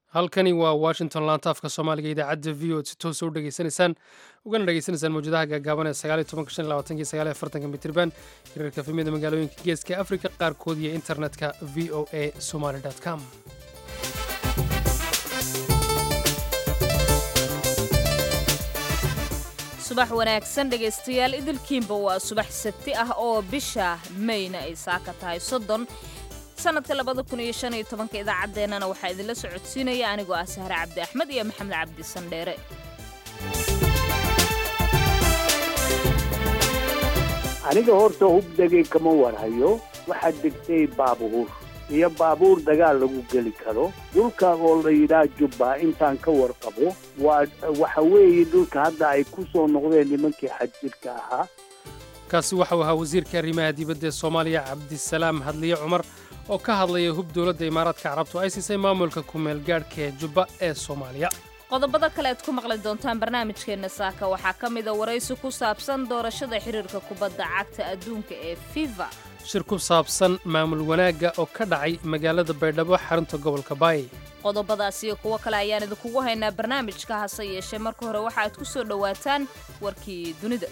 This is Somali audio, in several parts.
halkani waa washington laantaafka soomaaliga idaacadda v o si toosa u dhegeysanaysaan ugana dhegeysanaysaan mawjadaha gaagaaban ee sagaaliy tobanka shan iyo labaatanki sagaaliy afartanka mitirban hirarka fimida magaalooyinka geeska afrika qaarkood iyo internetka v o a somaly com subax wanaagsan dhegaystayaal idilkiinba waa subax sabti ah oo bisha mayna ay saaka tahay soddon sanadka labada kun iyo shan iyo tobanka idaacaddeenana waxaa idinla socodsiinaya anigoo ah sahre cabdi axmed iyo maxamed cabdi sandheere aniga horta hubdegay kama warhayo waxaa degtay baabuur iyo baabuur dagaal lagu geli karo dhulka oo la yidhaah jubba intaan ka warqabo waa waxa weeye dhulka hadda ay ku soo noqdeen nimankii xadjirka ahaa kaasi waxau ahaa wasiirka arrimaha dibadda ee soomaaliya cabdisalaam hadliye cumar oo ka hadlaya hub dowladda imaaraadka carabtu ay siisay maamulka ku-meelgaadhka ee jubba ee soomaaliya qodobada kale aad ku maqli doontaan barnaamijkeenna saaka waxaa ka mida waraysi ku saabsan doorashada xiriirka kubadda cagta adduunka ee fifa shir ku saabsan maamul wanaagga oo ka dhacay magaalada baydhabo xarunta gobolka baay qodobadaas iyo kuwo kale ayaan idinkugu haynaa barnaamijka hase yeeshee marka hore waxa aad ku soo dhowaataan warkii dunida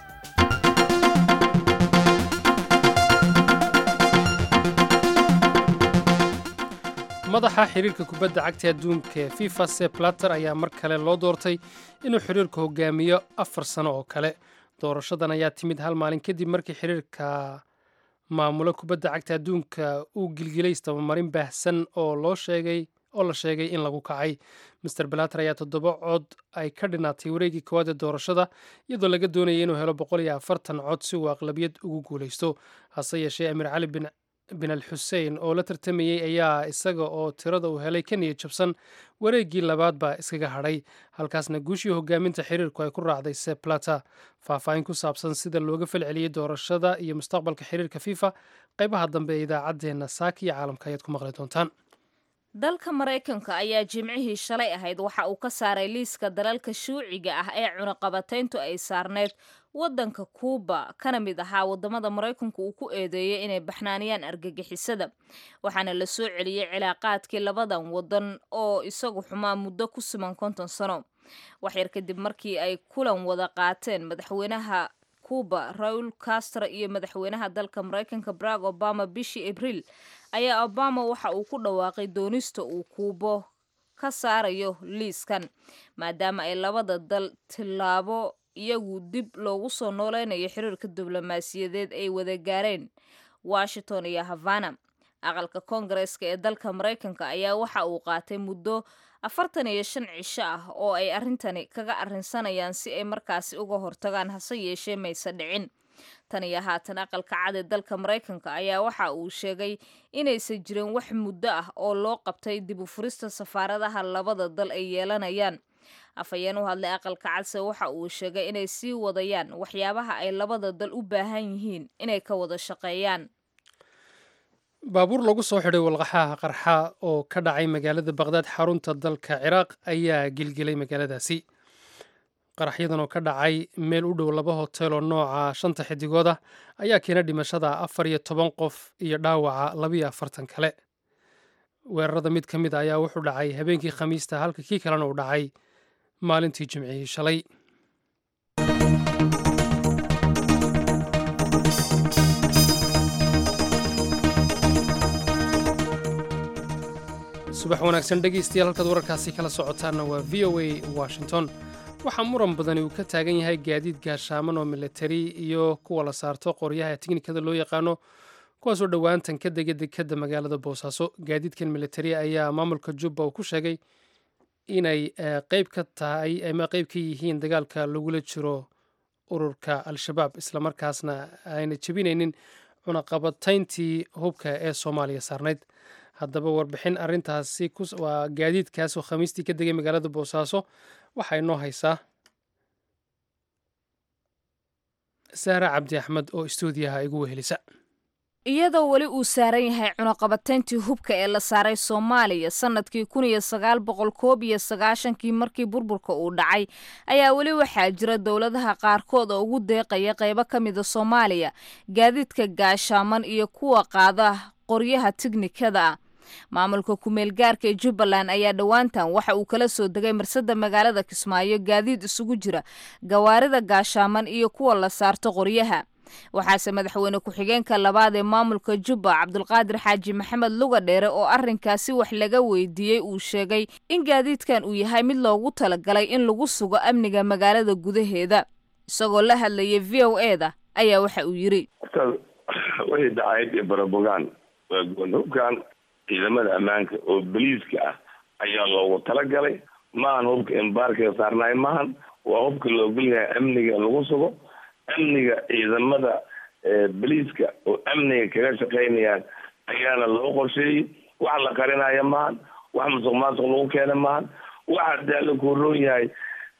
madaxa xiriirka kubadda cagta adduunka ee fifa se plater ayaa mar kale loo doortay inuu xiriirka hogaamiyo afar sano oo kale doorashadan ayaa timid hal maalin kadib markii xiriirka maamulo kubadda cagta adduunka uu gilgilay istabamarin baahsan oo loo sheegay oo la sheegay in lagu kacay master balater ayaa toddoba cod ay ka dhinaatay wareegii koowaad ee doorashada iyadoo laga doonayay inuu helo boqol iyo afartan cod si uu aqlabiyad ugu guulaysto hase yeeshee amiir cali bin bin al xusein oo la tartamayey ayaa isaga oo tirada uu helay ka niyad jabsan wareeggii labaad baa iskaga hadhay halkaasna guushii hogaaminta xiriirku ay ku raacday seplata faahfaahin ku saabsan sida looga falceliyey doorashada iyo mustaqbalka xiriirka fifa qaybaha dambe ee idaacaddeenna saaka iyo caalamka ayaad ku maqli doontaan dalka maraykanka ayaa jimcihii shalay ahayd waxa uu ka saaray liiska dalalka shuuciga ah ee cunaqabatayntu ay saarneyd waddanka kuuba kana mid ahaa waddamada maraykanku uu ku eedeeyey inay baxnaaniyaan argagixisada waxaana la soo celiyey cilaaqaadkii labadan waddan oo isagu xumaa muddo ku siman konton sano waxyar kadib markii ay kulan wada qaateen madaxweynaha kuuba raul castro iyo madaxweynaha dalka maraykanka barack obama bishii abriil ayaa obama waxa uu ku dhawaaqay doonista uu kuubo ka saarayo liiskan maadaama ay labada dal tillaabo iyagu dib loogu soo nooleynayo xiriirka diblomaasiyadeed ay wada gaareen washington iyo havana aqalka koongareeska ee dalka maraykanka ayaa waxa uu qaatay muddo afartan iyo shan cisho ah oo ay arrintani kaga arrinsanayaan si ay markaasi uga hortagaan hase yeeshee mayse dhicin tan iyo haatan aqalka cad ee dalka maraykanka ayaa waxa uu sheegay inaysan jirin wax muddo ah oo loo qabtay dib u furista safaaradaha labada dal ay yeelanayaan afhayeen u hadlay aqalka cadse waxa uu sheegay inay sii wadayaan waxyaabaha ay labada dal u baahan yihiin inay ka wada shaqeeyaan baabuur lagu soo xidhay walqaxaha qarxa oo ka dhacay magaalada baqhdaad xarunta dalka ciraaq ayaa gilgilay magaaladaasi qaraxyadan oo ka dhacay meel u dhow laba hotel oo nooca shanta xidigooda ayaa keena dhimashada afar iyo toban qof iyo dhaawaca labiyo afartan kale weerarada mid ka mid a ayaa wuxuu dhacay habeenkii khamiista halka kii kalena uu dhacay maalintii jimcihii shalay subax wanaagsan dhegaystayaal halkaad wararkaasi kala socotaanna waa v o a washington waxaa muran badani uu ka taagan yahay gaadiid gaashaaman oo militari iyo kuwa la saarto qoryaha tiknikada loo yaqaano kuwaasoo dhowaantan ka dega dekadda magaalada boosaaso gaadiidkan militari ayaa maamulka jubba uu ku sheegay inay qeyb ka tahay ama qeyb ka yihiin dagaalka lagula jiro ururka al-shabaab islamarkaasna ayna jebinaynin cunaqabatayntii hubka ee soomaaliya saarnayd haddaba warbixin arintaasi waa gaadiidkaasoo khamiistii ka degay magaalada boosaaso waxaa inoo haysaa saara cabdi axmed oo istuudiyaha igu wehelisa iyadoo weli uu saaran yahay cunaqabatayntii hubka ee la saaray soomaaliya sanadkii kun iyo sagaal boqol koob iyo sagaashankii markii burburka uu dhacay ayaa weli waxaa jira dowladaha qaarkood oo ugu deeqaya qaybo ka mida soomaaliya gaadiidka gaashaaman iyo kuwa qaada qoryaha tiknikada ah maamulka kumeel gaarka ee jubbaland ayaa dhowaantan waxa uu kala soo degay marsada magaalada kismaayo gaadiid isugu jira gawaarida gaashaaman iyo kuwa la saarto qoryaha waxaase madaxweyne ku-xigeenka labaad ee maamulka jubba cabdulqaadir xaaji maxamed luga dheere oo arrinkaasi wax laga weydiiyey uu sheegay in gaadiidkan uu yahay mid loogu talagalay in lagu sugo amniga magaalada gudaheeda isagoo la hadlayay v o e da ayaa waxa uu yidhi horta wixii dacayd iyo barabogaan waa goondhubkan ciidamada ammaanka oo boliiska ah ayaa loogu talagalay maahan hubka embaarkiga saarnaay maahan waa hubka la ogol yahay amniga in lagu sugo amniga ciidamada boliiska oo amniga kaga shaqaynayaan ayaana loo qorsheeyey wax la qarinaya maahan wax musuq maasuq lagu keena maahan waxa dee la kuroon yahay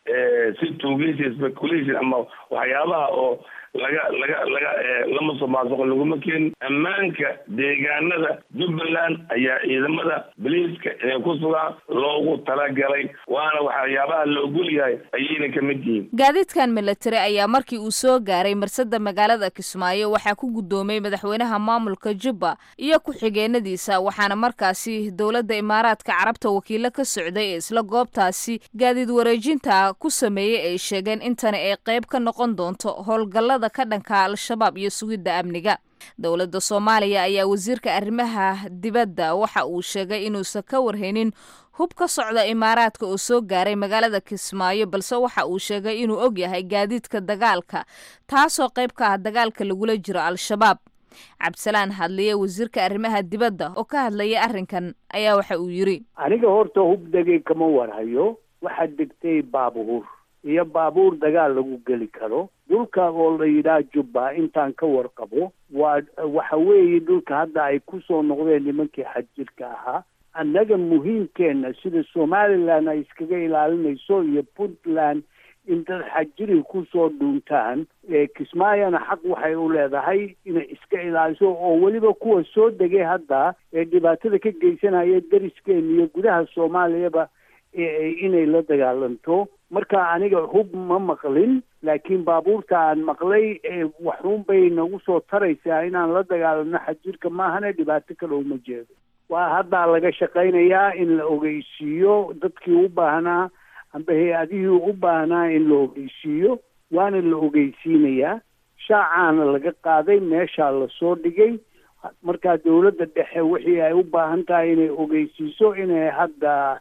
si tuugeysi speculation ama waxyaabaha oo laga laga laga la musuq maasuqo laguma keenin ammaanka deegaanada jubbaland ayaa ciidamada boliiska inay ku sugaan loogu talagalay waana waxyaabaha la ogol yahay ayayna kamid yihiin gaadiidkan milatari ayaa markii uu soo gaaray marsada magaalada kismaayo waxaa ku guddoomay madaxweynaha maamulka jubba iyo ku-xigeenadiisa waxaana markaasi dowladda imaaraadka carabta wakiilo ka socday ee isla goobtaasi gaadiid wareejinta ku sameeyey ay sheegeen intani ay qayb ka noqon doonto howlgallada ka dhanka al-shabaab iyo sugidda amniga dowladda soomaaliya ayaa wasiirka arrimaha dibadda waxa uu sheegay inuusan ka warhaynin hub ka socda imaaraadka oo soo gaaray magaalada kismaayo balse waxa uu sheegay inuu og yahay gaadiidka dagaalka taasoo qayb ka ah dagaalka lagula jiro al-shabaab cabdisalaan hadliye wasiirka arrimaha dibadda oo ka hadlayay arrinkan ayaa waxa uu yidhi aniga horta hub degay kama warhayo waxaa degtay baabuur iyo baabuur dagaal lagu geli karo dhulka oo la yidhaah jubba intaan ka warqabo waa waxa weeye dhulka hadda ay ku soo noqdeen nimankii xadjirka ahaa annaga muhiimkeenna sida somaliland ay iskaga ilaalinayso iyo puntland in dad xajiri kusoo dhuuntaan kismaayona xaq waxay u leedahay inay iska ilaaliso oo weliba kuwa soo degay hadda ee dhibaatada ka geysanaya dariskeena iyo gudaha soomaaliyaba inay la dagaalanto marka aniga hub ma maqlin laakiin baabuurta aan maqlay waxuun bay nagu soo taraysaa inaan la dagaalano xajirka maahane dhibaato kale uma jeedo waa haddaa laga shaqaynayaa in la ogeysiiyo dadkii u baahnaa amba hay-adihii u baahnaa in la ogeysiiyo waana la ogeysiinayaa shaacaana laga qaaday meeshaa lasoo dhigay markaa dawladda dhexe wixii ay u baahan tahay inay ogeysiiso inay hadda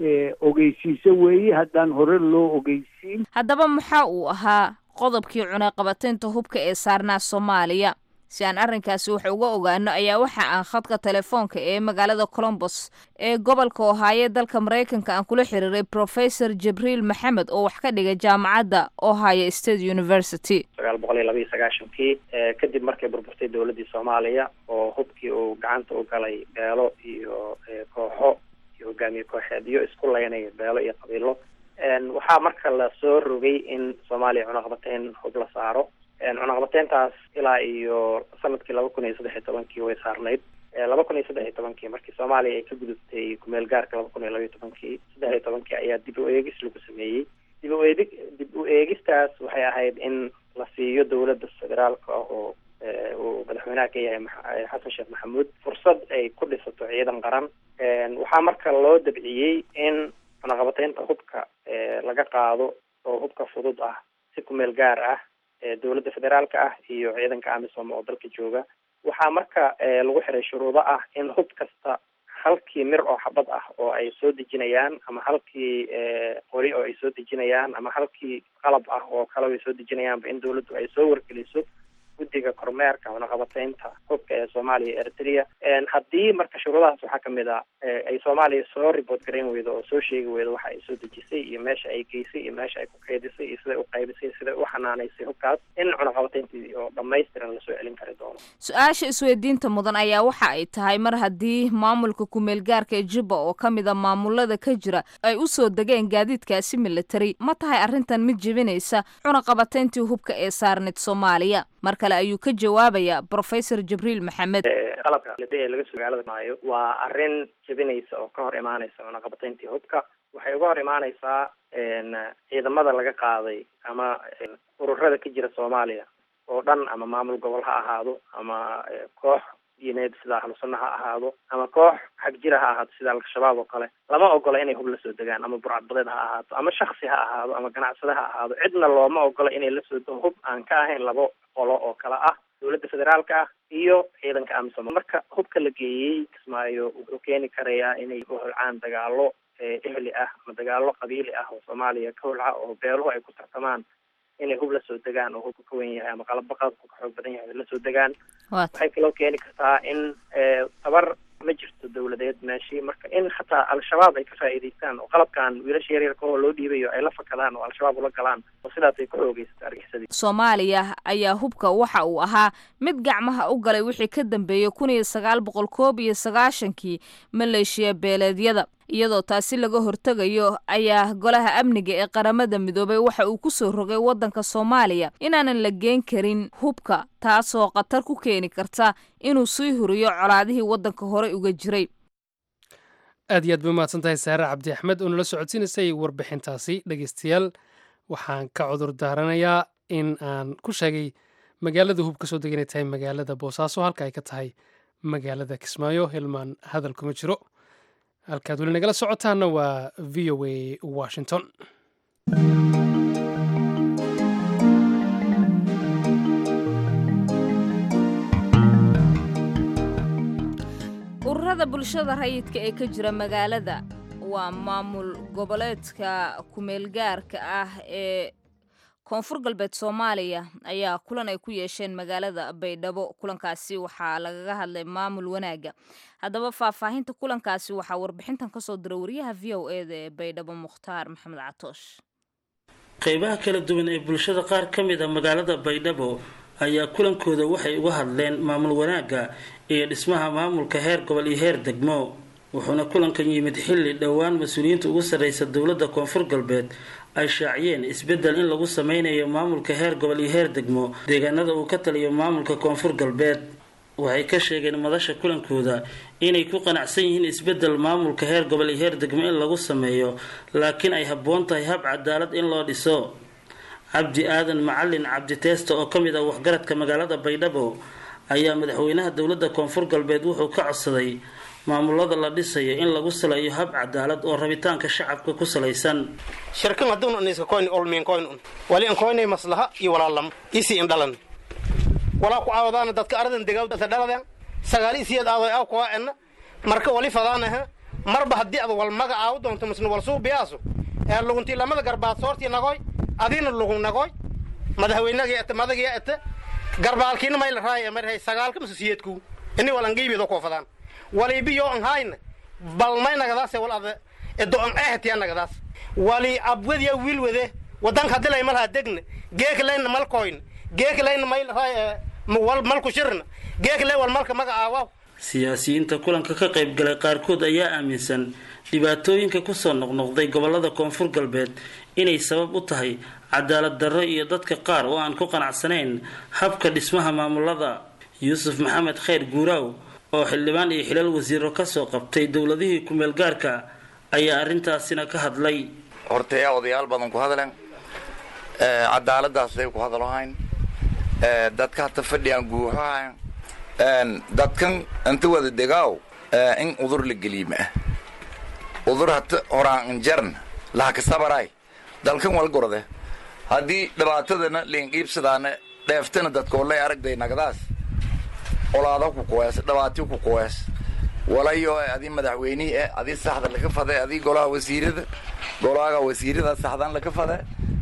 ogeysiiso weeye haddaan hore loo ogeysiin haddaba maxaa uu ahaa qodobkii cunaqabataynta hubka ee saarnaa soomaaliya si aan arrinkaasi wax uga ogaano ayaa waxa aan khadka telefoonka ee magaalada colombos ee gobolka ohaayo dalka maraykanka aan kula xiriiray professor jibriil maxamed oo wax ka dhigay jaamacadda ohio state university sagaal boqol iyo laba iyo sagaashankii kadib markay burburtay dowladdii soomaaliya oo hubkii uu gacanta u galay beelo iyo kooxo iyo hogaamiye kooxeedyo isku laynaya beelo iyo qabiilo waxaa marka la soo rogay in soomaaliya cunaqabateyn hub la saaro cunaqabateyntaas ilaa iyo sanadkii laba kun iyo saddex iyo tobankii way saarnayd laba kun iyo saddex iyo tobankii markii soomaaliya ay ka gudubtay kumeel gaarka laba kun iyo laba iyo tobankii saddex iyo tobankii ayaa dib u eegis lagu sameeyey dib u eedi dib u eegistaas waxay ahayd in la siiyo dowladda federaalka ah oo uu madaxweynaha ka yahay xasan sheekh maxamuud fursad ay ku dhisato ciidan qaran waxaa marka loo dabciyey in cunaqabateynta hubka laga qaado oo hubka fudud ah si kumeel gaar ah dowladda federaalka ah iyo ciidanka amisom oo dalka jooga waxaa marka lagu xiray shuruudo ah in hub kasta halkii mir oo xabad ah oo ay soo dejinayaan ama halkii qori oo ay soo dejinayaan ama halkii qalab ah oo kale ay soo dejinayaanba in dowladdu ay soo wargeliso guddiga kormeerka cunaqabateynta hubka ee soomaaliya iyo eritrea haddii marka shuruudahaas waxaa kamid a ay soomaaliya soo report garayn weydo oo soo sheegi weydo waxa ay soo dejisay iyo meesha ay geysay iyo meesha ay ku keydisay iyo siday u qaybisay siday u xanaanaysay hubkaas in cunaqabateyntii oo dhamaystiran lasoo celin kari doono su-aasha isweydiinta mudan ayaa waxa ay tahay mar haddii maamulka kumeel gaarka ee jubba oo ka mid a maamulada ka jira ay u soo degeen gaadiidkaasi military ma tahay arrintan mid jebinaysa cunaqabateyntii hubka ee saarneyd soomaaliya mar kale ayuu ka jawaabayaa professor jibriil maxamed qalabka ee laga soo magaalada maayo waa arrin jebinaysa oo ka hor imaanaysa cunaqabateyntii hubka waxay uga hor imaanaysaa ciidamada laga qaaday ama ururada ka jira soomaaliya oo dhan ama maamul gobol ha ahaado ama koox diineed sida ahlu sunna ha ahaado ama koox xag jira ha ahaato sida al-shabaab oo kale lama ogola inay hub la soo degaan ama burcadbadeed ha ahaato ama shaksi ha ahaado ama ganacsade ha ahaado cidna looma ogola inay la soo dego hub aan ka ahayn labo qolo oo kale ah dowladda federaalka ah iyo ciidanka amisom marka hubka la geeyey kismaayo wuxuu keeni karayaa inay ku holcaan dagaalo ehli ah ama dagaalo qabiili ah oo soomaaliya ka holca oo beeluhu ay ku tartamaan inay hub la soo degaan oo hubka ka wen yahay ama qalabo qaadku ka xoog badan yahay la soo degaan waxay kaloo keeni kartaa in tabar ma jirto dawladeed meeshii marka in xataa al-shabaab ay ka faa'iidaystaan oo qalabkan wiilasha yaryarka oo loo dhiibayo ay la fakadaan oo al-shabaab ula galaan oo sidaas ay ku xoogeysato argixisadii soomaaliya ayaa hubka waxa uu ahaa mid gacmaha u galay wixii ka dambeeyey kun iyo sagaal boqol koob iyo sagaashankii maleeshiya beeleedyada iyadoo taasi laga hortegayo ayaa golaha amniga ee qaramada midoobay waxa uu ku soo rogay waddanka soomaaliya inaanan la geen karin hubka taasoo khatar ku keeni karta inuu sii huriyo colaadihii waddanka horey uga jiray aad iyo aad bay umahadsan tahay saare cabdi axmed oo nala socodsiinaysay warbixintaasi dhegeystayaal waxaan ka cudur daaranayaa in aan ku sheegay magaalada hub ka soo dega inay tahay magaalada boosaaso halka ay ka tahay magaalada kismaayo hilmaan hadal kuma jiro halkaad weli nagala socotaana waa v o a washington ururada bulshada rayidka ee ka jira magaalada waa maamul goboleedka kumeelgaarka ah ee koonfur galbeed soomaaliya ayaa kulan ay ku yeesheen magaalada baydhabo kulankaasi waxaa lagaga hadlay maamul wanaaga haddaba faahfaahinta kulankaasi waxaa warbixintan kasoo dira wariyaha v o e da ee baydhabo mukhtaar maxamed catoosh qeybaha kala duwan ee bulshada qaar ka mid a magaalada baydhabo ayaa kulankooda waxay uga hadleen maamul wanaagga iyo dhismaha maamulka heer gobol iyo heer degmo wuxuuna kulankan yimid xilli dhowaan mas-uuliyiinta ugu sarreysa dowladda koonfur galbeed ay shaaciyeen isbeddel in lagu sameynayo maamulka heer gobol iyo heer degmo deegaanada uu ka taliyo maamulka koonfur galbeed waxay ka sheegeen madasha kulankooda inay ku qanacsan yihiin isbeddel maamulka heer gobol iyo heer degmo in lagu sameeyo laakiin ay habboon tahay hab cadaalad in loo dhiso cabdi aadan macalin cabdi teesta oo ka mid ah waxgaradka magaalada baydhabo ayaa madaxweynaha dowladda koonfur galbeed wuxuu ka codsaday maamulada la dhisayo in lagu saleeyo hab cadaalad oo rabitaanka shacabka ku salaysan shirkan haddun aniska koyn olmiin koyn un wali an koynay maslaha iyo walaalam isi in dhalan walaa ku aawadaana dadka aradan degawta dhaladan sagaal isiyeed aadoy aw kuwa enna marka wali fadaanaha marba haddii ad wal maga aawu doonto misna wal suubiyaasu ee luguntii lamada garbaad soortii nagoy adiina lugun nagoy madaxweynagii ete madagii ete garbaalkiina mayla raaya marhay sagaalka mase siyeedku ini wal angiibido koo fadaan walibiyo an hayna bal may nagadaase wal ada edo an ehtiya nagadaas wali abwadiya wiil wade wadanka hadii lay malhaa degna geeka layna malkoyn geeka layna may raay wal malku shirna geeka lay wal malka maga aawaw siyaasiyiinta kulanka ka qayb galay qaarkood ayaa aaminsan dhibaatooyinka kusoo noqnoqday gobolada koonfur galbeed inay sabab u tahay cadaalad darro iyo dadka qaar oo aan ku qanacsanayn habka dhismaha maamulada yuusuf maxamed khayr guuraaw oo xildhibaan iyo xilal wasiiro kasoo qabtay dowladihii kumeel gaarka ayaa arrintaasina ka hadlay horta yaa odayaal badan ku hadleen cadaaladaasay ku hadalohayn dadka hata fadhiyan guuxohayn dadkan inta wada degaaw in udur la geliima ah udur hata horaan injarn lahakasabaray dalkan wal gorde haddii dhibaatadana liinqiibsadaana dheeftana dadkoolay aragday nagadaas olaada ku kuwees dhibaati ku kuwees walayo adii madaxweynihii eh adii saxda laka fade adii golaha wasiirada golaha wasiirada saxdan laka fade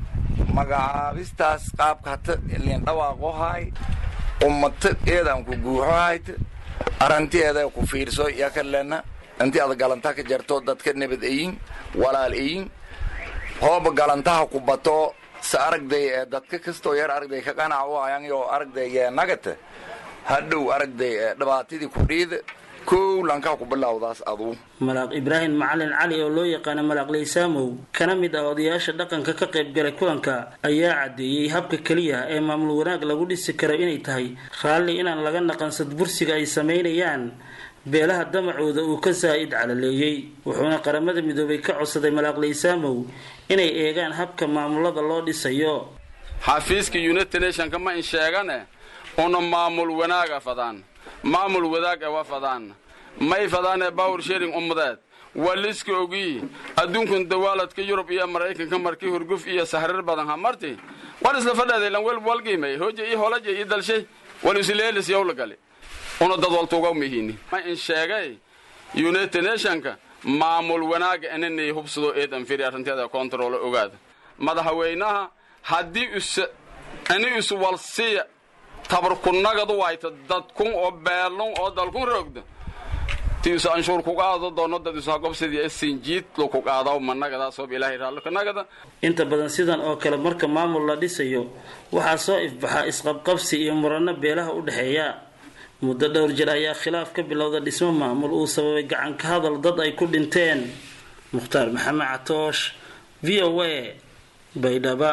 magacaabistaas qaabka hata liin dhawaaqo haay ummata eedaan ku guuxo hayta arrantiyeeda ku fiirso yakalena intii ada galantaha ka jarto dadka nabad eyin walaal eyin hooba galantaha ku bato sa aragday ee dadka kastoo yar aragday ka qanac u hayaan yo aragday nagata hadhow aragday dhibaatadii ku dhiida kow lankaa ku bilowdaas aduu malaaq ibraahim macalin cali oo loo yaqaana malaaq laysaamow kana mid ah odayaasha dhaqanka ka qayb galay kulanka ayaa caddeeyey habka keliya ee maamul wanaag lagu dhisi karo inay tahay raalli inaan laga naqansad bursiga ay samaynayaan beelaha damacooda uu ka saa'id calaleeyey wuxuuna qaramada midoobay ka codsaday malaaq laysaamow inay eegaan habka maamulada loo dhisayo xafiiska united nationka ma in sheegane una maamul wanaaga fadaan maamul wadaag ee waa fadaana may fadaanee bawr sharing ummadeed waa liska ogii adduunkun dawaaladka yurub iyo maraykanka markii hurguf iyo sahrir badan ha marti war isla fadheeday lan wel walgiimay hoja iyo holaja iyo dalshay wal isleelis yowla gali una dad waltuuga mihini ma in sheegay united nationka maamul wanaaga inanay hubsado eedan firi arrinteeda control ogaada madaxweynaha haddii is ini iswalsiya tabarkunagadu wayta dadkun oo beelun oo dalkun roogda tiisu anshuur ku qaado doono dad isu hagobsidii sinjiid lu ku qaadaw managada soob ilaahay raallo kanagada inta badan sidan oo kale marka maamul la dhisayo waxaa soo ifbaxaa isqabqabsi iyo muranno beelaha u dhexeeya muddo dhowr jir ayaa khilaaf ka bilowda dhismo maamul uu sababay gacan ka hadal dad ay ku dhinteen mukhtaar maxamed catoosh v o a baydhaba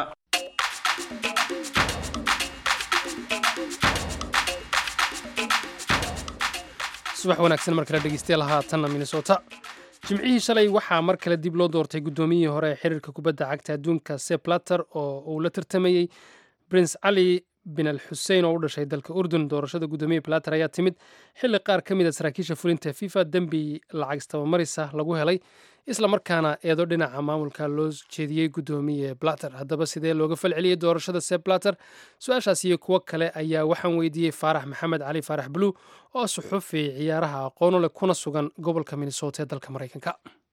subax wanaagsan mar kale dhegeystayaal haatanna minnesota jimcihii shalay waxaa mar kale dib loo doortay guddoomiyihii hore ee xiriirka kubadda cagta adduunka seplater oo uu la tartamayey prince cali bin al xusein oo u dhashay dalka urdun doorashada guddoomiye plater ayaa timid xilli qaar ka mid a saraakiisha fulinta fifa dembi lacag istabamarisa lagu helay isla markaana eedo dhinaca maamulka loo jeediyey guddoomiye blater haddaba sidee looga falceliyey doorashada seb blater su-aashaas iyo kuwo kale ayaa waxaan weydiiyey faarax maxamed cali faarax bluu oo suxufi ciyaaraha aqoonu leh kuna sugan gobolka minnesota ee dalka maraykanka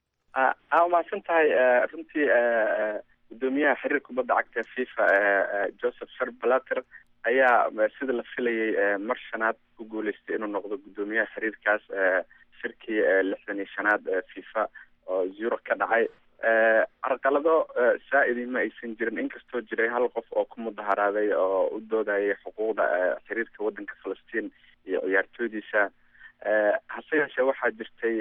aa umahadsan tahay runtii guddoomiyaha xiriir kubadda cagta fifa joseph shar blater ayaa sida la filayay mar shanaad ku guuleystay inuu noqdo guddoomiyaha xiriirkaas shirkii lixdan iyo shanaad fifa oo zuro ka dhacay carqalado saa-idi ma aysan jirin inkastoo jiray hal qof oo ku mudaharaaday oo u doodayay xuquuqda xiriirka waddanka falastiin iyo ciyaartooydiisa hase yeeshee waxaa jirtay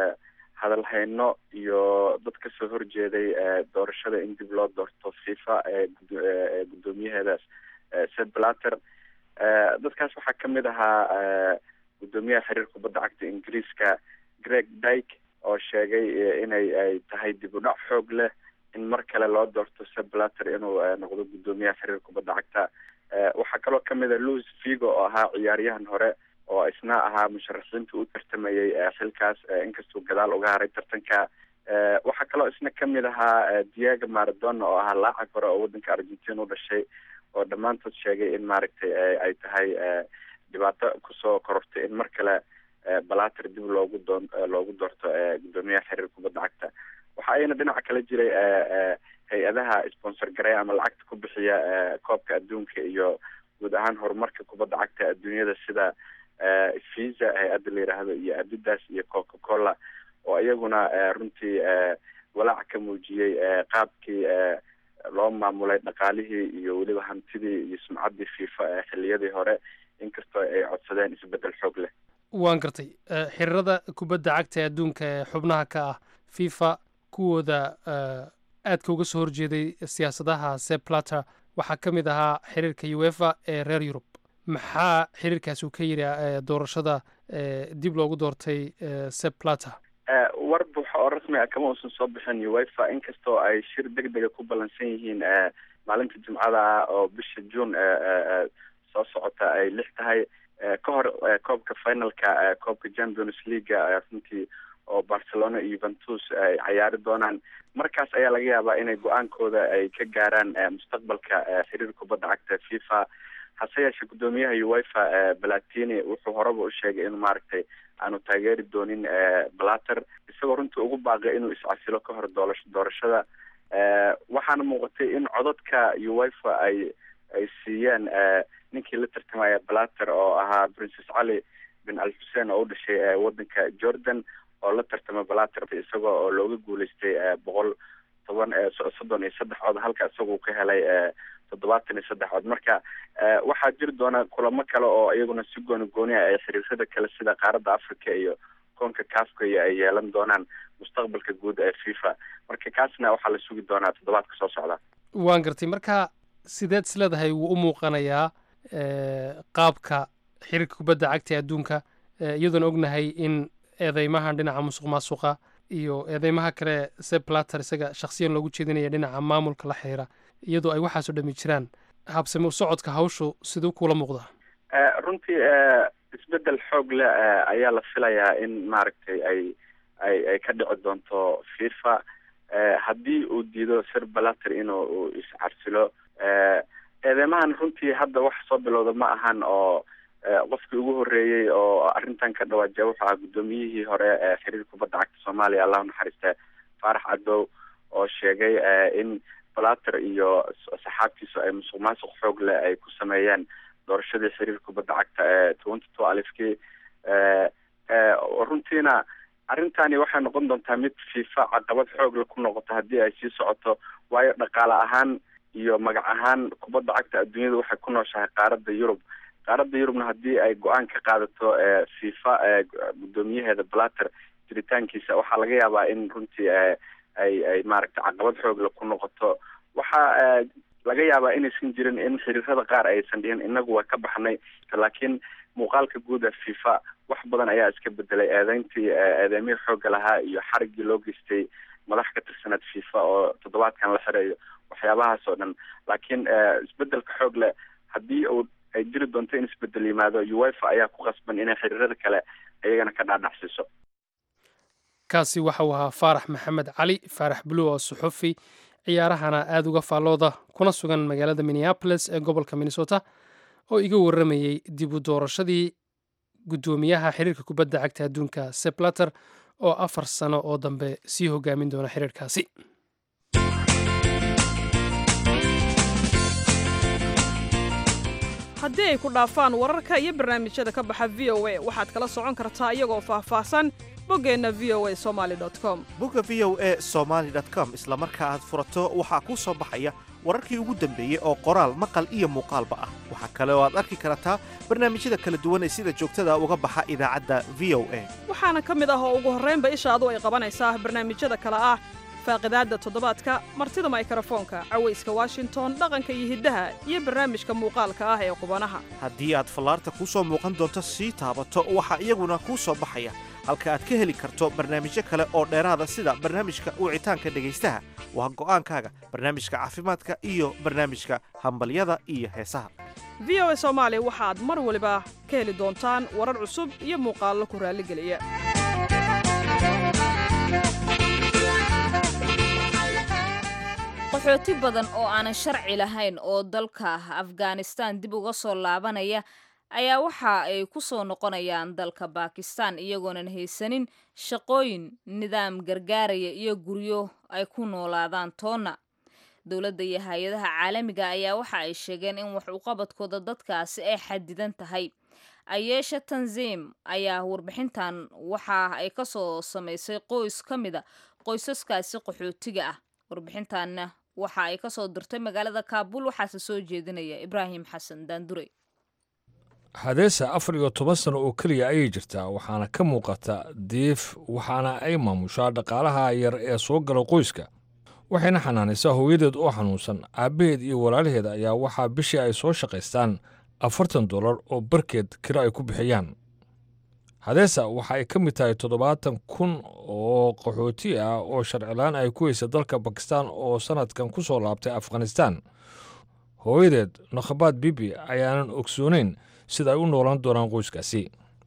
hadalhayno iyo dad kasoo horjeeday doorashada in dib loo doorto fifa ee guddoomiyaheedaas sed blater dadkaas waxaa kamid ahaa guddoomiyaha xiriir kubadda cagta ingiriiska greg dyke oo sheegay inay ay tahay dib u dhac xoog leh in mar kale loo doorto seb blater inuu noqdo guddoomiyaha xiriir kubadda cagta waxaa kaloo kamid a louis vigo oo ahaa ciyaaryahan hore oo isna ahaa musharaxiinta u tartamayay xilkaas inkastuu gadaal uga haray tartanka waxaa kaloo isna kamid ahaa diego maradona oo ahaa laacag hore oo waddanka argentina u dhashay oo dhammaantood sheegay in maaragtay ay tahay dhibaato kusoo korortay in mar kale balater dib loogu doon loogu doorto guddoomiyaha xiriir kubadda cagta waxa ayna dhinaca kala jiray hay-adaha sponsor gareya ama lacagta ku bixiya koobka adduunka iyo guud ahaan horumarka kubadda cagta adduunyada sida visa hay-adda la yidhaahdo iyo adidas iyo coca cola oo iyaguna runtii walaac ka muujiyey qaabkii loo maamulay dhaqaalihii iyo weliba hantidii iyo sumcaddii fifa xiliyadii hore inkastoo ay codsadeen isbedel xoog leh waan gartay xiriirada kubadda cagta ee adduunka ee xubnaha ka ah fifa kuwooda aadka uga soo horjeeday siyaasadaha seplater waxaa ka mid ahaa xiriirka uefa ee reer yurub maxaa xiriirkaas uu ka yidhi doorashada dib loogu doortay seplater war buuxa oo rasmi ah kama uusan soo bixin uefa inkastoo ay shir deg dega ku ballansan yihiin maalinta jimcada ah oo bisha june soo socota ay lix tahay ka hor koobka finalka koobka champions leaguea runtii oo barcelona iyo yuventus ay cayaari doonaan markaas ayaa laga yaabaa inay go-aankooda ay ka gaaraan mustaqbalka xiriir kubadda cagta fifa hase yeeshee guddoomiyaha uefa balatini wuxuu horeba u sheegay in maaragtay aanu taageeri doonin blater isagoo runtii ugu baaqay inuu iscasilo ka hor doola doorashada waxaana muuqatay in codadka uefa ay ay siiyeen ninkii la tartamaya blater oo ahaa princes cali bin al xuseen oo u dhashay waddanka jordan oo la tartama blater isagoo oo looga guuleystay boqol toban soddon iyo saddex cod halka isaguu ka helay toddobaatan iyo saddex cod marka waxaa jiri doona kulamo kale oo iyaguna si gooni gooni ah ay xiriirada kale sida qaaradda africa iyo koonka kafka iyo ay yeelan doonaan mustaqbalka guud ee fifa marka kaasna waxaa la sugi doonaa toddobaadka soo socda waan gartay marka sideed is leedahay wuu u muuqanayaa qaabka xiriirka kubadda cagta ee adduunka iyadoon ognahay in eedeymahan dhinaca musuq maasuqa iyo eedeymaha kale seplater isaga shaksiyan loogu jeedinaya dhinaca maamulka la xiriira iyadoo ay waxaasoo dhami jiraan habsame socodka hawshu siduu kula muuqdaa runtii isbedel xoog leh ayaa la filayaa in maaragtay ay ay ay ka dhici doonto fifa haddii uu diido sir balater inuu iscarsilo eedeymahan runtii hadda wax soo bilowda ma ahan oo qofkii ugu horeeyey oo arrintan ka dhawaajiya wuxuu ahaa guddoomiyihii hore ee xiriir kubadda cagta soomaaliya allahu naxariiste faarax cadow oo sheegay in balater iyo saxaabtiisu ay musuq maasuq xoog leh ay ku sameeyeen doorashadii xiriir kubadda cagta ee twenty two alifkii runtiina arrintani waxay noqon doontaa mid fifa caqabad xoogle ku noqoto haddii ay sii socoto waayo dhaqaale ahaan iyo magac ahaan kubadda cagta adduunyada waxay ku nooshahay qaaradda yurub qaaradda yurubna haddii ay go-aan ka qaadato fifa guddoomiyaheeda balater jiritaankiisa waxaa laga yaabaa in runtii ay ay maaragtay caqabad xoogle ku noqoto waxaa laga yaabaa inaysan jirin in xiriirada qaar aysan dhihin inagu waa ka baxnay laakiin muuqaalka guud ee fifa wax badan ayaa iska bedelay eedeyntii eedeymihii xoogga lahaa iyo xariggii loo geystay madax ka tirsaneed fifa oo toddobaadkan la xirayo waxyaabahaas oo dhan laakiin isbedelka xoog leh haddii uu ay jiri doonto in isbedel yimaado uefa ayaa ku qasban inay xiriirada kale iyagana ka dhaadhacsiiso kaasi waxa uu ahaa faarax maxamed cali faarax buluw oo suxufi ciyaarahana aada uga faallooda kuna sugan magaalada minneabolis ee gobolka minnesota oo iga warramayey dib u doorashadii guddoomiyaha xiriirka kubadda cagta adduunka seplater oo afar sano oo dambe sii hogaamin doona xiriirkaasi haddii ay ku dhaafaan wararka iyo barnaamijyada ka baxa v o a waxaad kala socon kartaa iyagoo faahfaahsan boggeenna v o a somali com bogga v o a somaali com isla marka aad furato waxaa kuu soo baxaya wararkii ugu dambeeyey oo qoraal maqal iyo muuqaalba ah waxaa kale oo aad arki kartaa barnaamijyada kala duwan ee sida joogtada uga baxa idaacadda v o a waxaana ka mid ah oo ugu horraynba ishaadu ay qabanaysaa barnaamijyada kale ah faaqidaadda toddobaadka martida maykarafoonka cawayska washington dhaqanka iyo hiddaha iyo barnaamijka muuqaalka ah ee qubanaha haddii aad fallaarta kuu soo muuqan doonto sii taabato waxaa iyaguna kuu soo baxaya halka aad ka heli karto barnaamijyo kale oo dheeraada sida barnaamijka wicitaanka dhegaystaha waa go'aankaaga barnaamijka caafimaadka iyo barnaamijka hambalyada iyo heesaha v o a soomaali waxaad mar waliba ka heli doontaan warar cusub iyo muuqaallo ku raalligeliya qaxooti badan oo aanan sharci lahayn oo dalka afghanistan dib uga soo laabanaya ayaa waxa ay ku soo noqonayaan dalka bakistan iyagoonan haysanin shaqooyin nidaam gargaaraya iyo guryo ay ku noolaadaan toonna dowladda iyo hay-adaha caalamiga ayaa waxa ay sheegeen in wax uqabadkooda dadkaasi ay xadidan tahay ayeesha tanziim ayaa warbixintan waxa ay ka soo samaysay qoys ka mida qoysaskaasi qaxootiga ah warbixintanna waxa ay ka soo dirtay magaalada kaabul waxaase soo jeedinaya ibraahim xasan daandure hadeesa afar iyo toban sano oo keliya ayay jirtaa waxaana ka muuqata diif waxaana ay maamushaa dhaqaalaha yar ee soo gala qoyska waxayna xanaanaysaa hooyadeed oo xanuunsan aabbaheed iyo walaalaheed ayaa waxaa bishii ay soo shaqaystaan afartan dollar oo barkeed kiro ay ku bixiyaan hadeesa waxa ay ka mid tahay toddobaatan kun oo qaxooti ah oo sharcilaan ay ku heysa dalka bakistan oo sannadkan ku soo laabtay afghanistan hooyadeed nakhabaad bibi ayaanan ogsoonayn sida ay u noolaan doonaan qoyskaasi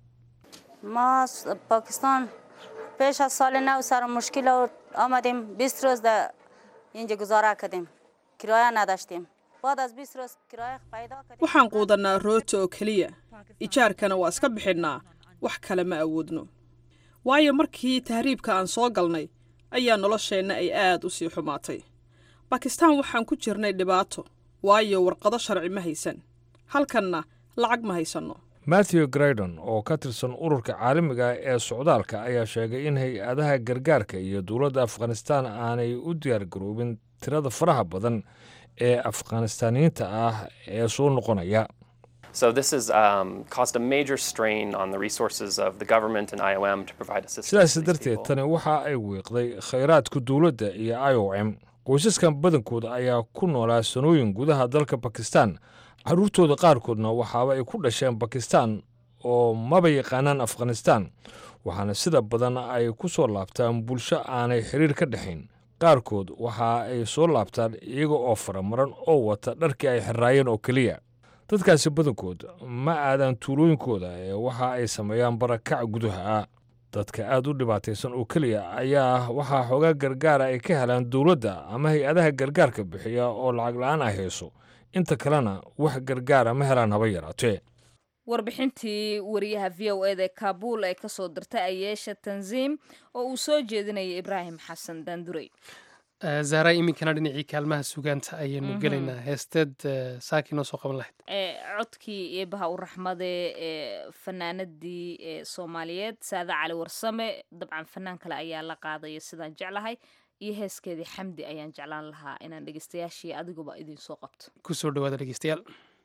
ما پاکستان پیش از سال نو سر مشکل آمدیم 20 روز در اینجا گزاره کردیم کرایه نداشتیم بعد از 20 روز کرایه پیدا کردیم waxaan quudannaa rooti oo keliya ijaarkana waa iska bixinnaa wax kale ma awoodno waayo markii tahriibka aan soo galnay ayaa nolosheenna ay aad u sii xumaatay bakistaan waxaan ku jirnay dhibaato waayo warqado sharci ma haysan halkanna lacag ma haysanno matthew graydon oo ka tirsan ururka caalamiga ee socdaalka ayaa sheegay in hay-adaha gargaarka iyo dowladda afghanistaan aanay u diyaargaroobin tirada faraha badan ee afghanistaaniyiinta ah ee soo noqonaya So this has um, caused a major strain on the resources of the government and IOM to provide assistance. sidaas to these darteed people. tani waxa ay wiiqday khayraadka dowladda iyo i o m qoysaskan badankooda ayaa ku noolaa sanooyin gudaha dalka bakistan carruurtooda qaarkoodna waxaaba ay ku dhasheen bakistan oo maba yaqaanaan afghanistan waxaana sida badan ay ku soo laabtaan bulsho aanay xiriir ka dhexayn qaarkood waxa ay soo laabtaan iyaga oo faramaran oo wata dharkii ay xiraayeen oo keliya dadkaasi badankood ma aadaan tuulooyinkooda ee waxa ay sameeyaan barakac gudaha ah dadka aada u dhibaataysan oo keliya ayaa waxaa xoogaa gargaara ay ka helaan dowladda ama hay-adaha gargaarka bixiya oo lacag la-aan ay hayso inta kalena wax gargaara ma helaan haba yaraatee warbixintii wariyaha v o eda kaabul ee kasoo dirtay ayeesha tanziim oo uu soo jeedinayay ibraahim xasan daandurey zahra iminkana dhinacii kaalmaha sugaanta ayaynu gelaynaa heesteed saaki noo soo qaban lahayd codkii eebaha u raxmade ee fanaanadii ee soomaaliyeed saada cali warsame dabcan fanaan kale ayaa la qaadaya sidaan jeclahay iyo heeskeedii xamdi ayaan jeclaan lahaa inaan dhegeystayaashii adiguba idin soo qabto kusoo dhawaada dhegeystayaal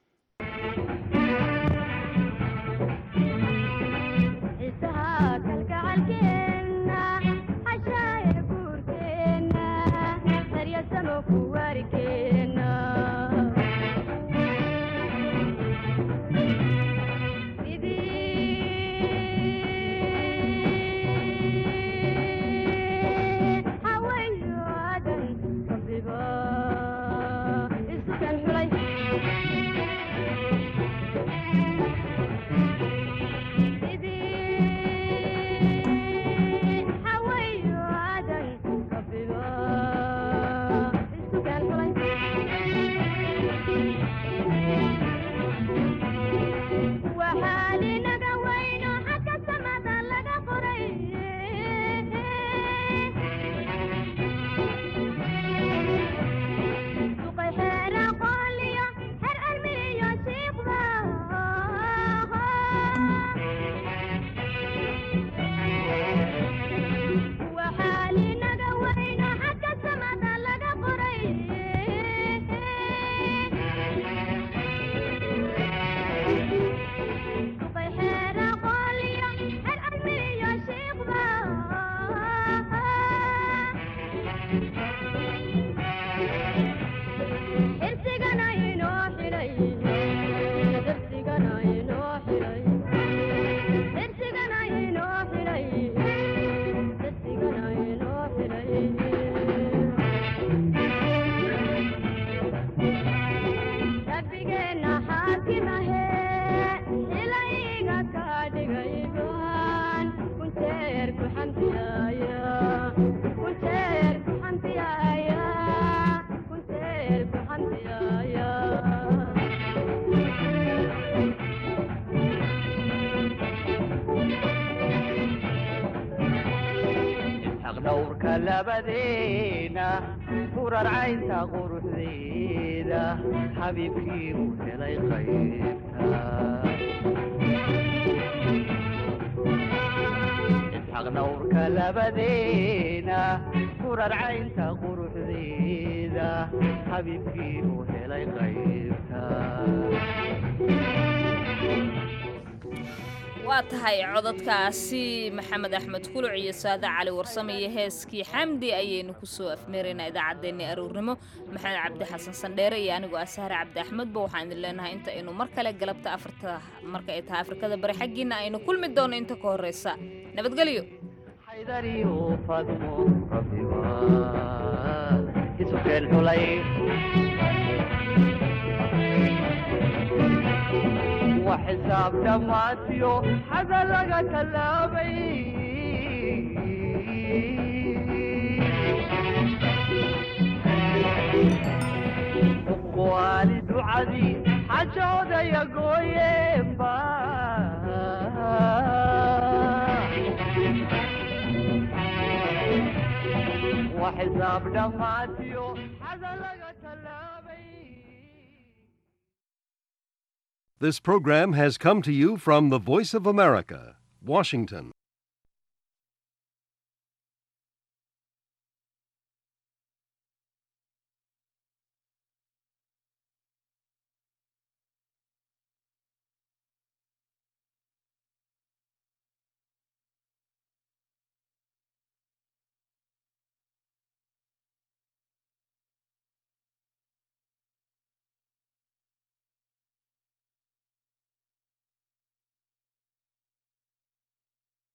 labadeena kurarcaynta quruxdeeda xabiibkii uu helay qaybta isxaq dhowrka labadeena kurarcaynta quruxdeeda xabiibkii uu helay qaybta waa tahay codadkaasi maxamed axmed kuluc iyo saade cali warsame iyo heeskii xamdi ayaynu kusoo afmeeraynaa idaacaddeenni aroornimo maxamed cabdi xasan sandheere iyo anigoo asahre cabdi axmedba waxaan idin leenahay inta aynu mar kale galabta afarta marka ay tahay afrikada bari xaggiina aynu kulmi doono inta ka horreysa nabadgelyo xaydariyo fadmo rabbiba isu keen xulay وحساب دماتيو حدا لقى كلامي والد وعدي حجودة يا قويم وحساب دماتيو حدا لقى كلامي This program has come to you from the Voice of America, Washington.